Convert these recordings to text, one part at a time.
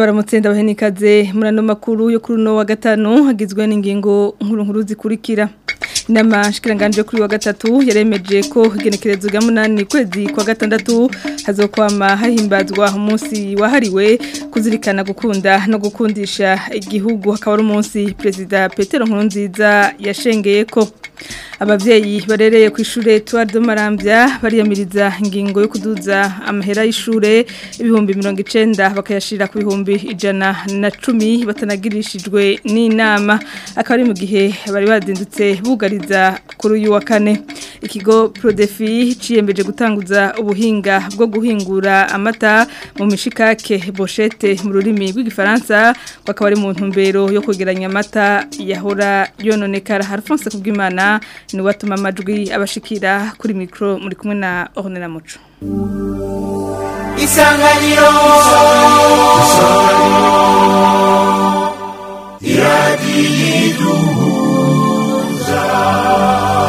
ndabaramutse ndabahenikaze muri ano makuru yo kuri uno wa gatanu hagizwe n'ingingo nkuru nkuru zikurikira inama shikiranganje kuri wa gatatu yaremeje ko igenekerezo rya munani kwezi kwa gatandatu hazokwama hahimbazwa umunsi wahariwe kuzirikana gukunda no gukundisha igihugu hakaba ari umunsi perezida Petero Nkurunziza yashengeye ko abavyeyi barereye ku ishure Tuardo Marambya bariyamiriza ingingo yo kuduza amahera y'ishure ibihumbi 90 bakayashira ku bihumbi ijana na cumi batanagirishijwe n'inama akaba ari mu gihe bari bazindutse bugariza kuri uyu wa kane ikigo Prodefi ciyembeje gutanguza ubuhinga bwo guhingura amata mu mishikake bochette mu rurimi rw'igifaransa bakaba ari mu ntumbero yo kugeranya amata yahora yononekara Alphonse kubwimana ni watuma amajwi abashikira kuri mikro muri kumwe na Ornella Muco Isanganiro Iradiduza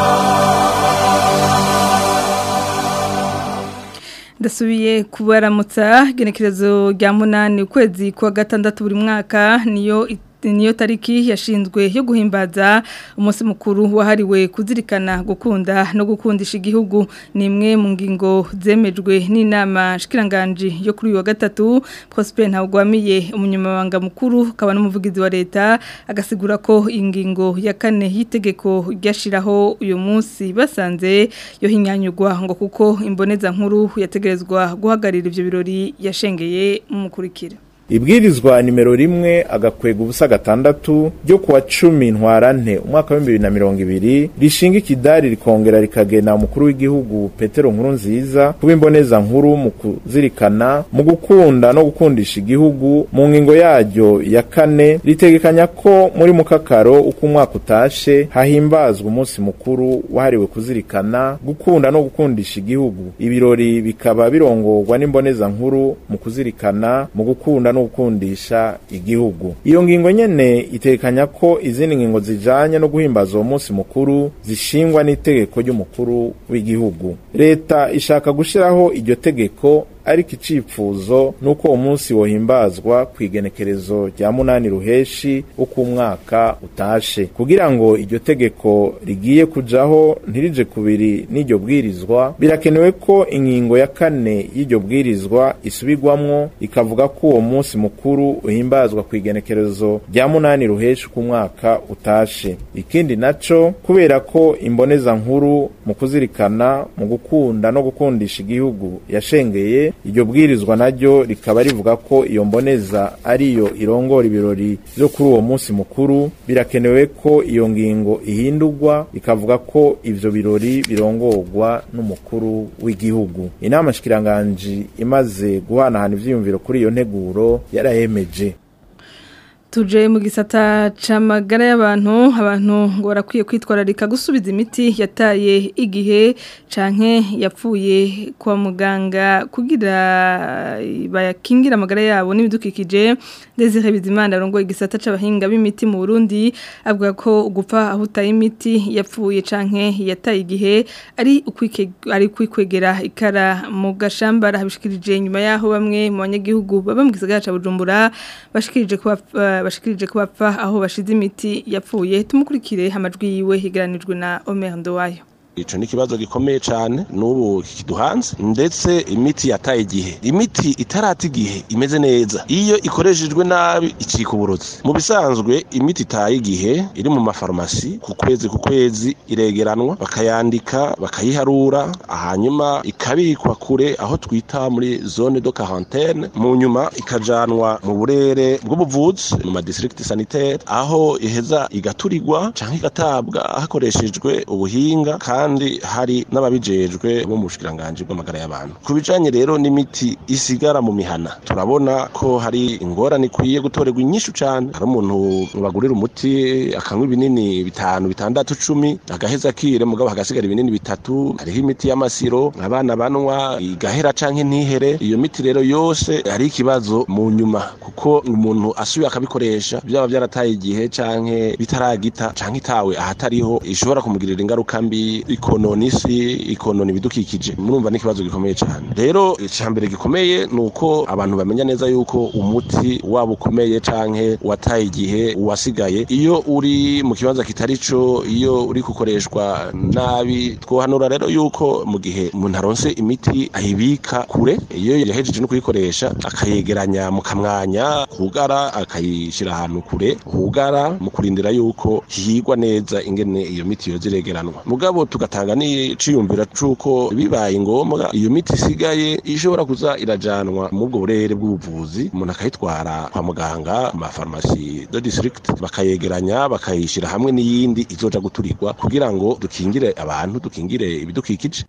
ndasubiye kubaramutsa genekerezo rya munani ukwezi kwa gatandatu buri mwaka niyo niyo tariki yashinzwe yo guhimbaza umunsi mukuru wahariwe kuzirikana gukunda no gukundisha igihugu ni imwe mu ngingo zemejwe n'inama shikiranganje yo kuri uyu wa gatatu Prosper Ntawugwamiye umunyamabanga mukuru akaba n'umuvugizi wa leta agasigura ko ingingo ya kane y'itegeko ryashiraho uyu munsi basanze yo hinyanyugwa ngo kuko imboneza nkuru yategerezwa guhagarira ivyo birori yashengeye mu mukurikira ibwirizwa nimero rimwe agakwega ubusa gatandatu ryo kuwa cumi ntwarante umwaka w'ibihumbi bibiri na mirongo ibiri rishinga ikidari rikongera rikagena umukuru w'igihugu petero nkuru nziza kuba imboneza nkuru mu kuzirikana mu gukunda no gukundisha igihugu mu ngingo yaryo ya kane ritegekanya ko muri mukakaro uko umwaka utashe hahimbazwa umunsi mukuru wahariwe kuzirikana gukunda no gukundisha igihugu ibirori bikaba birongorwa n'imboneza nkuru mu kuzirikana mu gukunda no gukundisha igihugu iyo ngingo nyene itekanya ko izindi ngingo zijanye no guhimbaza uwo munsi mukuru zishingwa n'itegeko ry'umukuru w'igihugu leta ishaka gushiraho iryo tegeko ariko icifuzo nuko uwo munsi wohimbazwa ku igenekerezo rya munani ruheshi uko umwaka utashe kugira ngo iryo tegeko rigiye kujaho ntirije kubiri n'iryo bwirizwa birakenewe ko ingingo ya kane y'iryo bwirizwa isubirwamwo ikavuga ko uwo munsi mukuru uhimbazwa ku igenekerezo rya munani ruheshi uko umwaka utashe ikindi naco kubera ko imboneza nkuru mu kuzirikana mu gukunda no gukundisha igihugu yashengeye iryo bwirizwa naryo rikaba rivuga ko iyo mboneza ariyo irongora ibirori byo kuri uwo munsi mukuru birakenewe ko iyo ngingo ihindurwa ikavuga ko ivyo birori birongorwa n'umukuru w'igihugu inama shikiranganji imaze guhanahana ivyiyumviro kuri iyo nteguro yarayemeje tuje mu gisata camagara y'abantu abantu ngo barakwiye kwitwararika gusubiza imiti yataye igihe canke yapfuye kwa muganga kugira bayakingira amagara yabo n'ibidukikije Desire Bizimana arongoye igisata c'abahinga b'imiti mu Burundi avuga ko gupfa aho utaye imiti yapfuye canke yataye igihe ari ukwike ari kwikwegera ikara mu gashamba habishikirije nyuma yaho bamwe mu banyagihugu baba mu gisagara ca Bujumbura bashikirije kuba bashikirije ko bapfa aho bashize imiti yapfuye tumukurikire amajwi yiwe higaranijwe na Omer Ndowayo ico ni ikibazo gikomeye cyane n'ubu kiduhanze ndetse imiti yataye igihe imiti itarata igihe imeze neza iyo ikoreshejwe nabi icika uburozi mu bisanzwe imiti itaye igihe iri mu mafarumasi ku kwezi ku kwezi iregeranwa bakayandika bakayiharura hanyuma ikabikwa kure aho twita muri zone de quarantaine mu nyuma ikajanwa mu burere bw'ubuvuzi mu madistrict sanitaire aho iheza igaturirwa canke igatabwa hakoreshejwe ubuhinga kandi kandi hari n'ababijejwe bo mu bushikiranganje bw'amagara y'abantu ku bijanye rero n'imiti isigara mu mihana turabona ko hari ingorane ikwiye gutorerwa inyishu cane hari umuntu bagurira umuti akanywa ibinini bitanu bitandatu cumi agaheza akire mugabo hagasigara ibinini bitatu hariho imiti y'amasiro abana banwa igahera canke ntihere iyo miti rero yose hari ikibazo mu nyuma kuko umuntu asubiye akabikoresha byaba byarataye igihe canke bitaragita canke itawe ahatariho ishobora kumugirira ingaruka mbi ikonona isi ikonona ibidukikije murumva n'ikibazo gikomeye cyane rero icambere gikomeye ni uko abantu bamenya neza yuko umuti waba ukomeye canke wataye igihe uwasigaye iyo uri mu kibanza kitari co iyo uri gukoreshwa nabi twohanura rero yuko mu gihe umuntu aronse imiti ayibika kure iyo yahejeje no kuyikoresha akayegeranya mu kamwanya hugara akayishyira ahantu kure hugara mu kurindira yuko higwa neza ingene iyo miti yoza iregeranwa mugabo tugatanga n'iciyumvira c'uko bibaye ngombwa iyo miti isigaye ishobora kuza irajanwa mu bwo burere bw'ubuvuzi umuntu akayitwara kwa muganga mu mafarumasi de district bakayegeranya bakayishyira hamwe n'iyindi izoja guturigwa kugira ngo dukingire abantu dukingire ibidukikije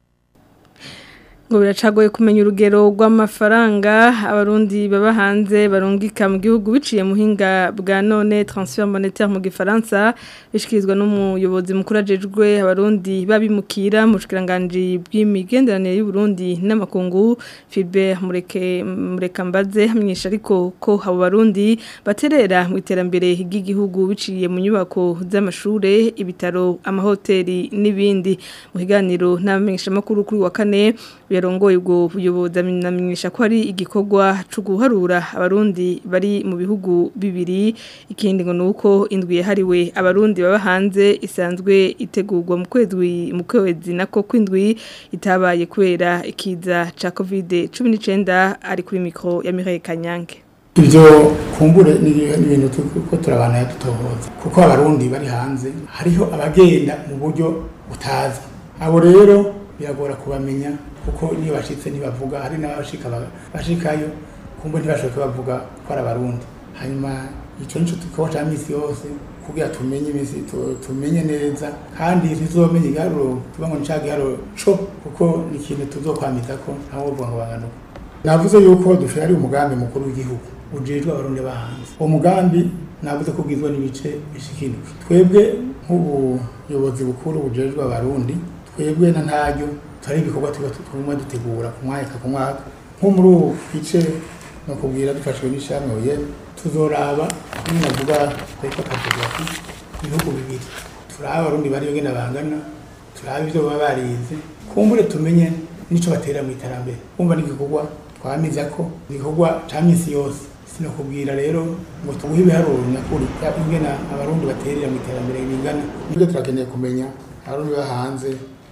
ngo biracagoye kumenya urugero rw'amafaranga abarundi baba hanze barungika mu gihugu biciye muhinga bwa none transfer monétaire mu gifaransa bishikirizwa n'umuyobozi mukuru ajejwe abarundi babimukira mu bushikiranganje bw'imigenderanire y'u Burundi n'amakungu Philbert Mureke Murekambaze hamenyesha ariko ko abo barundi baterera mu iterambere ry'igihugu biciye mu nyubako z'amashure ibitaro amahoteli n'ibindi mu kiganiro n'abamenyesha makuru kuri wa kane yarongoye ubwo buyobozi amenyesha ko ari igikorwa cyo guharura abarundi bari mu bihugu bibiri ikindi ngo nuko indwi yahariwe abarundi baba hanze isanzwe itegurwa mu kwezi mu kwezi nako kwindwi itabaye kubera ikiza ca covid 19 ari kuri mikro ya Mireille Kanyange ibyo kumbure ni ibintu ko turabana dutohoza kuko abarundi bari hanze hariho abagenda mu buryo butazi abo rero biragora kubamenya kuko niyo bashitse ntibavuga hari n'abashika bashikayo kumbe ntibashoboke bavuga ko ari abarundi hanyuma icyo nico tukaba ca misi yose kugira tumenye imisi tumenye neza kandi ntituzomenye igiharuro tuba ngo nica giharuro co kuko ni ikintu tuzokwamiza ko ntawe uvuga ngo banganuka navuze yuko dufite ari umugambi mukuru w'igihugu ujejwe abarundi bahanze uwo mugambi navuze ko ugizwe n'ibice bishikindwi twebwe nk'ubuyobozi bukuru bujejwe abarundi twebwe na ntaryo turi ibikorwa tuba tuguma dutegura ku mwaka ku mwaka nko muri ubu gice no kubwira dufashwe n'ishamwe oye tuzoraba niyo navuga ariko akavuga ibihugu bibiri turaba abarundi bari yogena bangana turaba ibyo baba barize kumbure tumenye nico batera mu iterambere kumva n'igikorwa twamiza ko igikorwa ca misi yose sinakubwira rero ngo tuguhe ibiharuro nyakuri ingena abarundi baterera mu iterambere bingana nibyo turakeneye kumenya abarundi ba hanze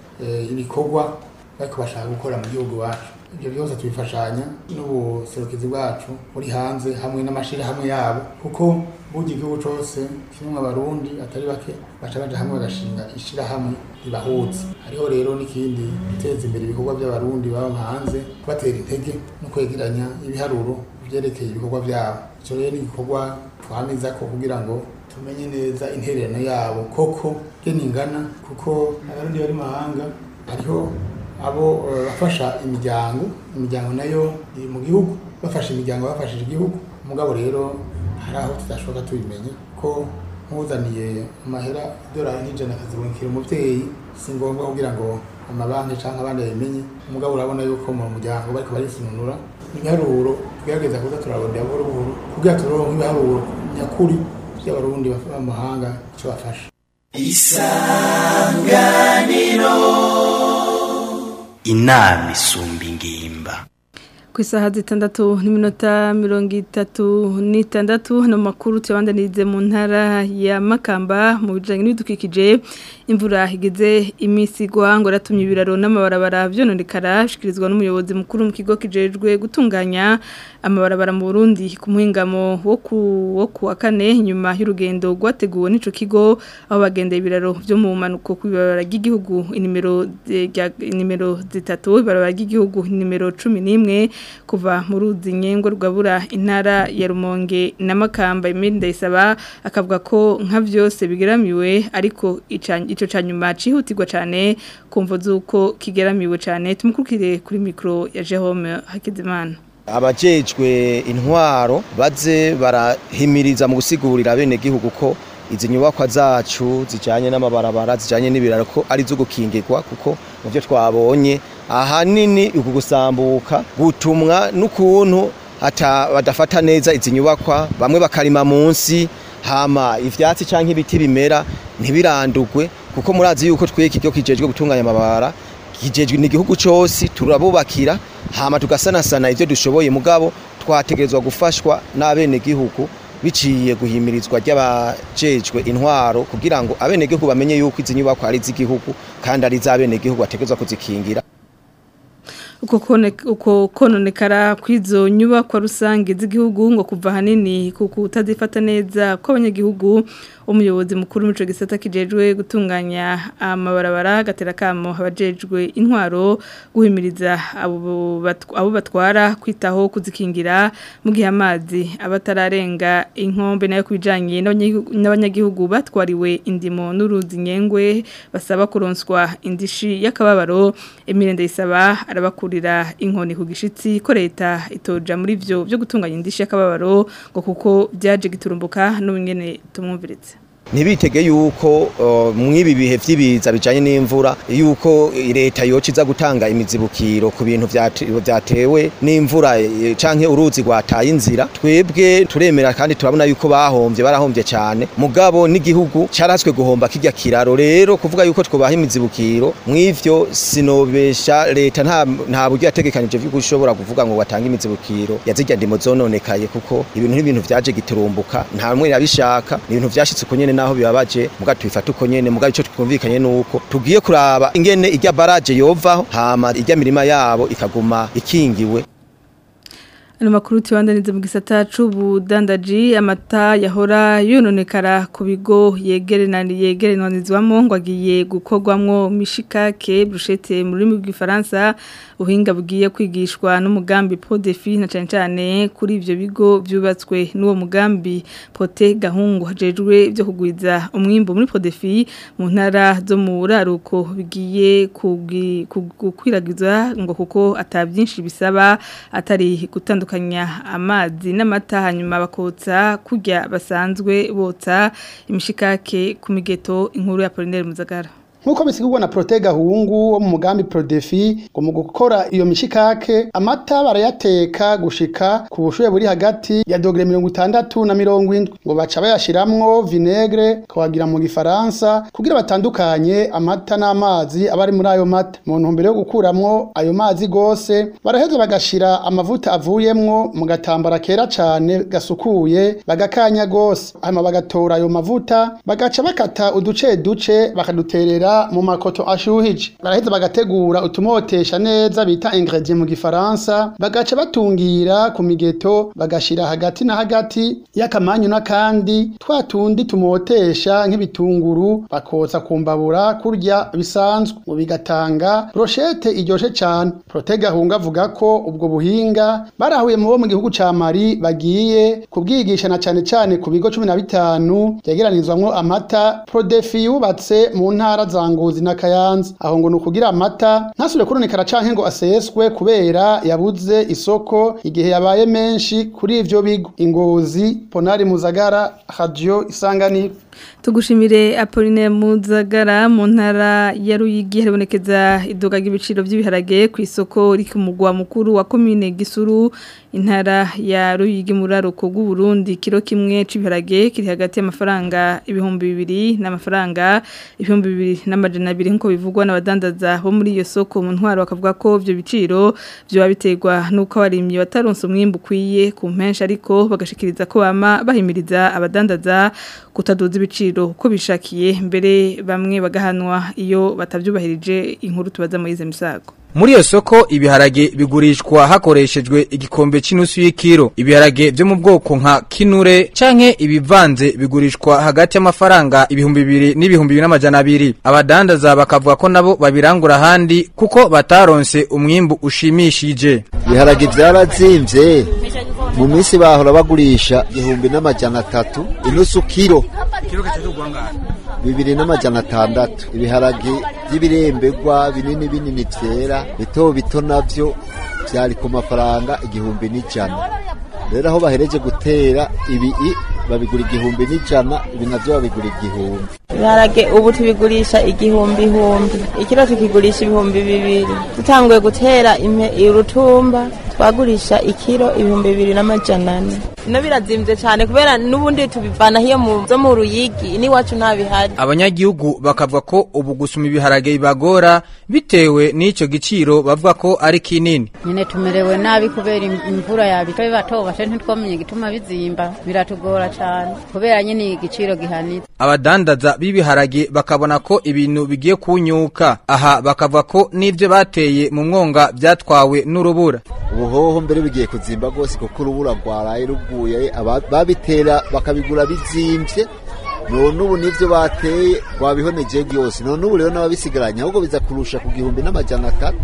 ibikorwa ariko bashaka gukora mu gihugu wacu ibyo byose tubifashanya n'ubuserukizi bwacu buri hanze hamwe n'amashyirahamwe yabo kuko burya igihugu cyose kirimo abarundi atari bake baca baja hamwe bagashinga ishyirahamwe ribahuza hariho rero n'ikindi guteza imbere ibikorwa by'abarundi baba hanze kubatera intege no kwegeranya ibiharuro byerekeye ibikorwa byabo icyo rero ni igikorwa twamiza ko kugira ngo tumenye neza intererano yabo koko ngene ingana kuko abarundi bari mahanga hariho abo bafasha imiryango imiryango nayo iri mu gihugu bafasha imiryango bafashije igihugu umugabo rero hari aho tudashoboka tubimenye ko nkuzaniye amahera idolari n'ijana akazibonekera umubyeyi si ngombwa kugira ngo amabanki cyangwa abandi babimenye umugabo urabona yuko mu muryango bariko barisununura ibiharuro tugerageza kuza turarondera buhoro buhoro kugira turonke ibiharuro nyakuri by'abarundi b'amahanga icyo bafasha isanganiro inama isumba ingimba ku isaha zitandatu n'iminota mirongo itatu n'itandatu hano makuru tuyabandanirize mu ntara ya makamba mu bijyanye n'ibidukikije imvura igeze iminsi igwa ngo aratumye ibiraro n'amabarabara byononekara ashyikirizwa n'umuyobozi mukuru mu kigo kijejwe gutunganya amabarabara mu burundi ku muhingamo wo ku wa kane nyuma y'urugendo rwateguwe n'icyo kigo aho bagendeye ibiraro byo mu mpanuko ku ibarabara ry'igihugu inimero zitatu ibarabara ry'igihugu nimero cumi n'imwe kuva mu ruzi nyengo rwabura intara ya rumonge na makamba imiri ndayisaba akavuga ko nka byose bigeramiwe ariko icyo cya nyuma cyihutirwa cyane kumva z'uko kigeramiwe cyane tumukurikire kuri mikoro ya Jerome Hakizimana abajejwe intwaro baze barahimiriza mu gusigurira bene gihugu ko izi nyubakwa zacu zijyanye n'amabarabara zijyanye n'ibiraro ko ari zo gukingirwa kuko mu byo twabonye ahanini uku gusambuka gutumwa n'ukuntu badafata neza izi nyubakwa bamwe bakarima munsi hama ivyatsi canke ibiti bimera ntibirandugwe kuko murazi yuko twe ikigo kijejwe gutunganya amabara kijejwe n'igihugu cyose turabubakira hama tugasanasana ivyo dushoboye mugabo twategerezwa gufashwa n'abenegihugu biciye guhimirizwa ry'abajejwe intwaro kugira ngo abenegihugu bamenye yuko izi nyubako ari iz'igihugu kandi ari iz'abenegihugu bategerezwa kuzikingira uko kone- uko kononekara kw'izo nyubakwa rusange z'igihugu ngo kuva hanini ku kutazifata neza kw'abanyagihugu umuyobozi mukuru w'ico gisata kijejwe gutunganya amabarabara gatera kamo abajejwe intwaro guhimiriza abo batw- abo batwara kwitaho kuzikingira mu gihe amazi abatararenga inkombe nayo kubijanye n'abanyagihugu- n'abanyagihugu batwariwe indimo n'uruzi nyengwe basaba kuronswa indishi y'akababaro emirende isaba arabakurira inkoni ku gishitsi ko leta itoja muri vyo byo gutunganya indishi y'akababaro ngo kuko byaje giturumbuka n'ubungene tumwumviritse ntibitege yuko uh, mw'ibi bihe vy'ibiza bijanye n'imvura yuko leta yoca iza gutanga imizibukiro ku bintu vyate- vyatewe n'imvura eh, canke uruzi rwataye inzira twebwe turemera kandi turabona yuko bahomvye barahomvye cane mugabo n'igihugu caratswe guhomba kirya kiraro rero kuvuga yuko twobaha imizibukiro mw'ivyo sinobesha leta nta nta buryo yategekanije vyo gushobora kuvuga ngo watange imizibukiro yazirya ndimo zononekaye kuko ibintu n'ibintu vyaje giturumbuka nta mwe yabishaka ni ibintu vyashitse uko nyene naho bibabaje muga tubifata uko nyene muga ico twumvikanye nuko tugiye kuraba ingene irya baraje yovaho hama irya mirima yabo ikaguma ikingiwe Ano makuru tubandaniza mu gisata c'ubudandaji amata yahora yononekara ku bigo yegerenani yegerenanizwamo ngo agiye gukorwamwo mishikake brushete mu rurimi rw'ifaransa ubuhinga bugiye kwigishwa n'umugambi Podefi na cane cane kuri ivyo bigo vyubatswe n'uwo mugambi Pote Gahungu hajejwe byo kugwiza umwimbo muri Podefi mu ntara zo mu buraruko bigiye kugi- gukwiragiza ngo kuko atabyinshi bisaba atari gutandukanya amazi n'amata hanyuma bakotsa kurya basanzwe botsa imishikake ku migeto inkuru ya Polinaire Muzagara Nkuko bisigurwa na Prote Gahungu wo mu mugambi Prodefi ngo mu gukora iyo mishikake amata barayateka gushika ku bushuye buri hagati ya dogere mirongo itandatu na mirongo indwi ngo baca bayashiramwo vinegre kawagira mu gifaransa kugira batandukanye amata n'amazi aba ari muri ayo mata mu ntumbero yo gukuramwo ayo mazi gose baraheza bagashira amavuta avuyemwo mu gatambara kera cane gasukuye bagakanya gose hanyuma bagatora ayo mavuta bagaca bakata uduce duce bakaduterera mu makoto ashuhije baraheza bagategura utumotesha neza bita ingredient mu gifaransa bagaca batungira ku migeto bagashira hagati na hagati y'akamanyu n'akandi twa tundi tumotesha nk'ibitunguru bakotsa ku mbabura kurya bisanzwe ngo bigatanga brochette iryoshe cane Prote Gahunga avuga ko ubwo buhinga barahuye mu bo mu gihugu ca Mali bagiye kubwigisha na cane cane ku bigo 15 byegeranizwamwo amata Prodefi yubatse mu ntara za Ngozi na Kayanza aho ngo nukugira amata ntasubire kuronekara canke ngo aseswe kubera yabuze isoko igihe yabaye menshi kuri ivyo bigo Ingozi Ponari Muzagara Radio Isanganiro Tugushimire Apolline Muzagara mu ntara ya Ruyigi haribonekeza iduga ry'ibiciro by'ibiharage ku isoko riki mugwa mukuru wa commune Gisuru intara ya Ruyigi muraruko bw'u Burundi kilo kimwe c'ibiharage kiri hagati y'amafaranga ibihumbi bibiri n'amafaranga ibihumbi bibiri n'amajana abiri nkuko bivugwa n'abadandaza bo muri iyo soko mu ntwaro bakavuga ko ivyo biciro byo biterwa nuko abarimyi bataronse umwimbu kwiye ku mpensha ariko bagashikiriza ko bama bahimiriza abadandaza kutaduza ibiciro uko bishakiye mbere bamwe bagahanwa iyo batavyubahirije inkuru tubaza Moise Misago Muri iyo soko ibiharage bigurishwa hakoreshejwe igikombe cy'inusu y'ikiro. Ibiharage byo mu bwoko nka kinure canke ibivanze bigurishwa hagati y'amafaranga ibihumbi bibiri n'ibihumbi bibiri n'amajana abiri. Abadandaza bakavuga ko nabo babirangura ahandi kuko bataronse umwimbu ushimishije. ibiharage byarazimvye mu minsi bahora bagurisha igihumbi n'amajana atatu inusu kiro bibiri n'amajana atandatu ibiharage by'ibirembegwa binini binini vyera bito bito navyo vyari ku mafaranga igihumbi n'ijana rero aho bahereje gutera ibi babigura igihumbi n'ijana ibi navyo babigura igihumbi ibiharage ubu tubigurisha igihumbi ihumbi ikiro tukigurisha ibihumbi bibiri dutanguye gutera urutumba twagurisha ikiro ibihumbi bibiri n'amajana ane ino birazimvye cyane kubera n'ubundi tubivana hiyo mu zo mu ruyigi n'iwacu nta bihari abanyagihugu bakavuga ko ubu gusuma ibiharage bibagora bitewe n'ico giciro bavuga ko ari kinini nyine tumerewe nabi kubera im- imvura yabitobe bato bashe ntitwamenye igituma bizimba biratugora cyane kubera nyine igiciro gihanitse abadandaza b'ibiharage bakabona ko ibintu bigiye kunyuka aha bakavuga ko n'ivyo bateye mu mwonga vyatwawe n'urubura ubuhoho mbere bigiye kuzimba rwose kuko urubura rwaraye ruguye aba- babitera bakabigura bizimvye none ubu nivyo bateye rwabihoneje byose none ubu rero n'ababisigaranye ahubwo biza kurusha ku gihumbi n'amajana atatu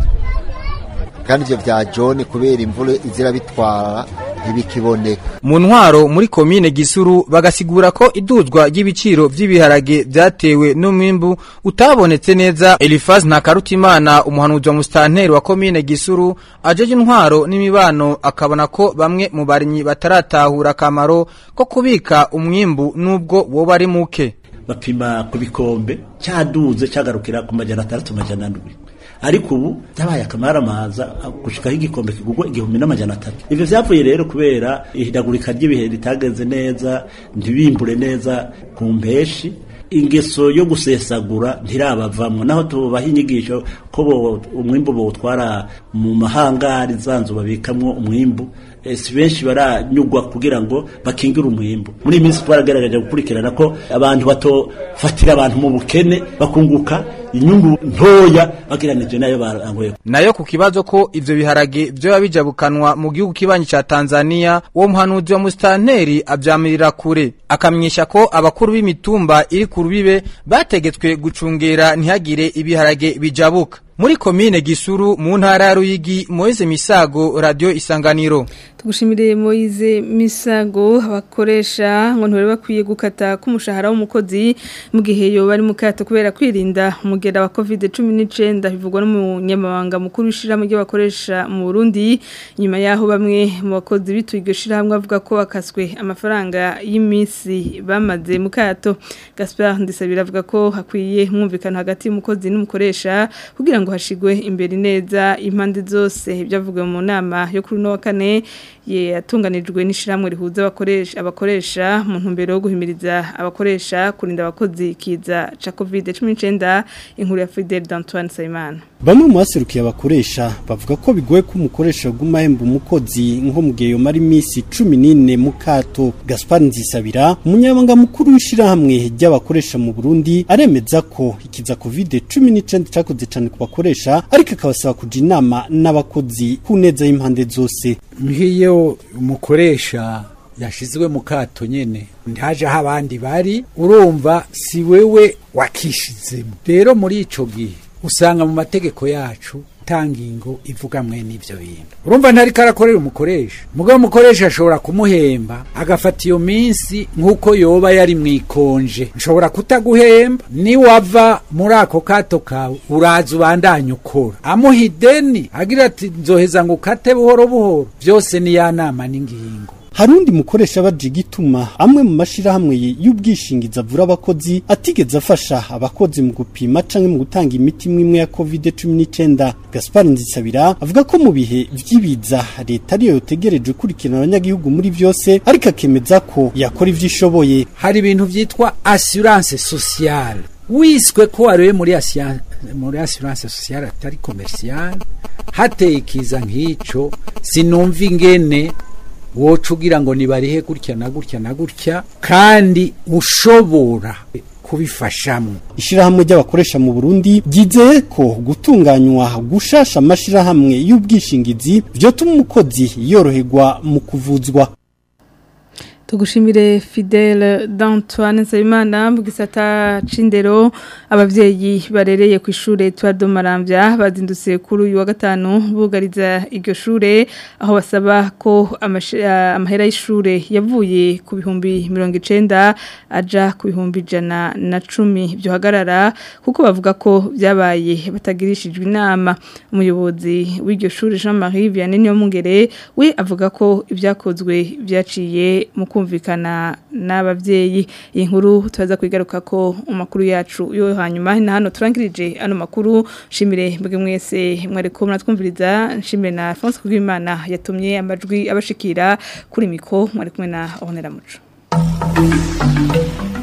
kandi ivyo vya jone kubera imvura izira bitwara ntibikiboneka mu ntwaro muri komine gisuru bagasigura ko iduzwa ry'ibiciro vy'ibiharage vyatewe n'umwimbu utabonetse neza Elifaz Ntakarutimana umuhanuzi wa mustanteri wa komine gisuru ajeje intwaro n'imibano akabona ko bamwe mu barimyi bataratahura akamaro ko kubika umwimbu nubwo woba ari muke bapima ku bikombe cyaduze cyagarukira ku majana atandatu majana ndwi ariko ubu byabaye akamaramaza gushikaho igikombe kigurwa igihumbi n'amajana atatu ivyo vyavuye rero kubera ihindagurika ry'ibihe ritagenze neza ntibimbure neza ku mpeshi ingeso yo gusesagura ntirabavamwo naho tubaha inyigisho ko bo- umwimbu bawutwara mu mahangari zanzu babikamwo umwimbu eh, si benshi baranyugwa kugira ngo bakingire umwimbu muri iyi minsi twaragaragaje gukurikirana ko abantu batofatira abantu mu bukene bakunguka inyungu ntoya bageranije nayo barangoye nayo ku kibazo ko ivyo biharage vyoba bijabukanwa mu gihugu kibanyi ca Tanzania uwo muhanuzi wa mustanteri avyamirira kure akamenyesha ko abakuru b'imitumba iri ku rubibe bategetswe gucungera ntihagire ibiharage bijabuka muri komine Gisuru mu ntara ya Ruyigi Moise Misago radio Isanganiro Tugushimire Moize Misago abakoresha ngo ntore bakwiye gukata kumushahara w'umukozi mu gihe yo bari mu kato kubera kwirinda umugera wa COVID-19 bivugwa n'umunyamabanga mukuru w'ishirahamwe ry'abakoresha mu Burundi nyuma yaho bamwe mu bakozi bituye iryo shirahamwe avuga ko bakaswe amafaranga y'imisi bamaze mu kato Gaspard Ndisabira avuga ko hakwiye mwumvikana hagati y'umukozi n'umukoresha kugira ngo hashigwe imbere neza impande zose byavuga mu nama yo kuri no wa kane ye yatunganijwe n'ishiramwe rihuza abakoresha abakoresha mu ntumbero yo guhimiriza abakoresha kurinda abakozi kiza ca COVID-19 inkuru ya Fidel d'Antoine Sayimana Bamwe mu baserukiye abakoresha bavuga ko bigoye ko umukoresha aguma ahemba umukozi nko mu gihe yomara iminsi 14 mu kato Gaspard Nzisabira umunyamabanga mukuru w'ishirahamwe ry'abakoresha mu Burundi aremeza ko ikiza COVID-19 cyakoze cyane ku bakoresha ariko akabasaba kuja inama n'abakozi ku neza y'impande zose nk'iyo umukoresha yashizwe mu kato nyene ntaje aho abandi bari urumva si wewe wakishizemo rero muri ico gihe usanga mu mategeko yacu tangingo ivuga mwe n'ivyo bintu urumva ntariko arakorera umukoresha mugabo umukoresha ashobora kumuhemba agafata iyo minsi nk'uko yoba yari mwikonje nshobora kutaguhemba niwava muri ako kato kawe uraza ubandanye ukora amuha ideni agira ati nzoheza ngo ukate buhoro buhoro byose ni ya nama n'ingingo Harundi mukoresha baje gituma amwe mu mashirahamwe y'ubwishingizi avura abakozi atigeze afasha abakozi mu gupima canke mu gutanga imiti imwe ya COVID-19 Gaspard Nzisabira avuga ko mu bihe vy'ibiza leta ariyo yotegereje kurikirana abanyagihugu muri vyose ariko akemeza ko yakora ivyishoboye hari ibintu vyitwa assurance sociale wiswe ko wariwe muri assurance muri assurance sociale atari commerciale hateye ikiza nk'ico sinumva ingene woca ugira ngo nibarihe gutya na gutya na gutya kandi ushobora kubifashamo ishirahamwe ry'abakoresha mu Burundi ryizeye ko gutunganywa gushasha amashirahamwe y'ubwishingizi vyotuma umukozi yoroherwa mu kuvuzwa Tugushimire Fidel d'Antoine Nsabimana mu gisata c'indero abavyeyi barereye ku ishure Edouard Maramvya bazindutse kuri uyu wa gatanu bugariza iryo shure aho basaba ko amahera y'ishure yavuye ku bihumbi 90 aja ku bihumbi jana na cumi byo hagarara kuko bavuga ko byabaye batagirishijwe inama umuyobozi w'iryo shure Jean-Marie Vianney Nyomungere we avuga ko ibyakozwe byaciye mu kumvikana n'abavyeyi iyi nkuru tubaza kwigaruka ko umakuru yacu yo hanyuma na hano turangirije ano makuru shimire mbwe mwese mwari ko mratwumviriza nshimire na Alphonse Kugimana yatumye amajwi abashikira kuri miko mwari kumwe na Honera Muco